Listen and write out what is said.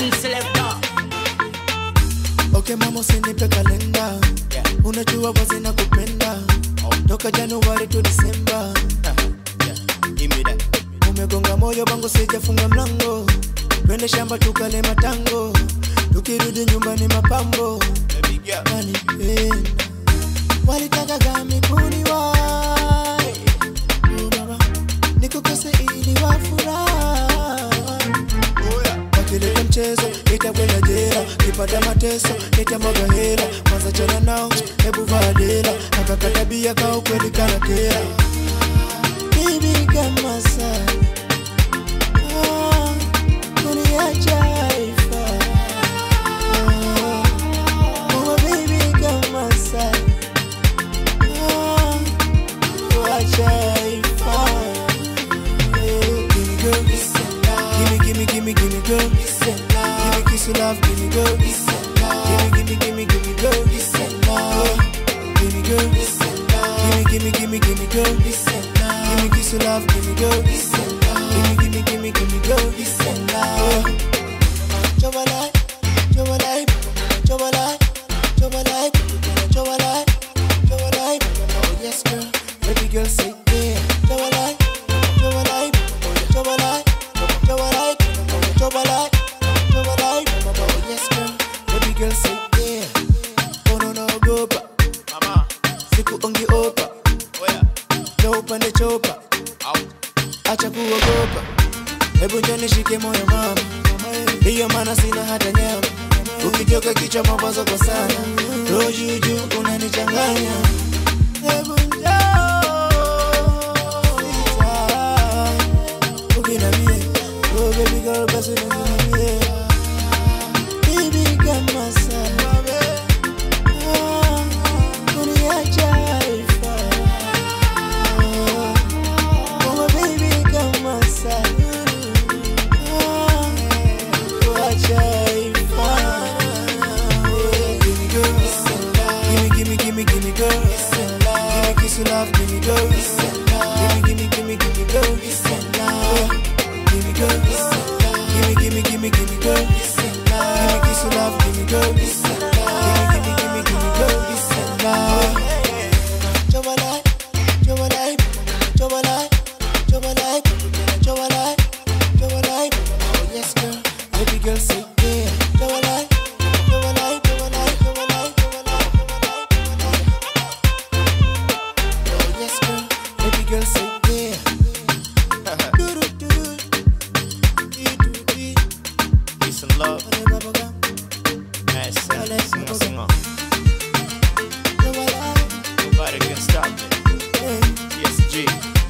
One selector. Okay mama usinipe kalenda Yeah. unajua wazi na kupenda toka Januari to Disemba Yeah. Give me that. umegonga moyo bango sijafunga mlango twende shamba tukale matango tukirudi nyumbani mapambo Baby girl. kanipenda walitaka gami kuniwai Oh, baba nikukose ili wafurahi Oh yeah. wakileta mchezo itakwenda jela kipata mateso nitamwaga hela kwanza chana nao hebu vadela akakatabia ka ukweli kana kera bibi kama saa ah, kuniacha haifa ah, oh, bibi kama saa ah, kuacha haifa eh, gimme girl, gimme gimme gimme gimme girl gimme kiss you love gimme girl gimme gimme gimme gimme girl Yeah. gimme girl gimme gimme gimme gimme girl gimme kiss you love gimme girl gimme gimme gimme gimme girl Yeah. Chobalai, chobalai, chobalai, chobalai, chobalai, chobalai. Oh yes, girl. Baby girl, say yeah. Chobalai, chobalai, chobalai, chobalai, chobalai, chobalai. Oh yes, girl. Baby girl, say yeah. Oh no no, go back. Mama. Siku ongi opa, Oh yeah. chopa ne chopa. Out. acha kuogopa, hebu njoo nishike moyo mama, ndiyo maana sina hata nyama. Ukitoka kichwa mawazo kwa sana, roho juu juu unanichanganya. Hebu njoo, ukinamie, oh baby girl, basi uninamie. Baby kama sana, ah, kuniacha haifai. Ah, Oh baby kama sana Ah, kuacha haifai. Gimme girl, gimme gimme gimme gimme girl, gimme kiss you love, gimme girl, gimme gimme gimme gimme girl, Yeah. gimme girl, gimme gimme gimme gimme girl, gimme kiss you love, gimme girl, gimme gimme gimme gimme girl, Yeah. Chobalai, chobalai, chobalai, chobalai, chobalai, chobalai. Oh yes, girl. Baby girl, say yeah. Chobalai, chobalai, chobalai, chobalai, chobalai, chobalai, chobalai. Oh yes, girl. Baby girl, say yeah. Do-do-do-do. Dee-doo-dee. Peace and love. Ole baba gam. Mad singer, singer, singer. Chobalai, Nobody can stop me. yeah. PSG.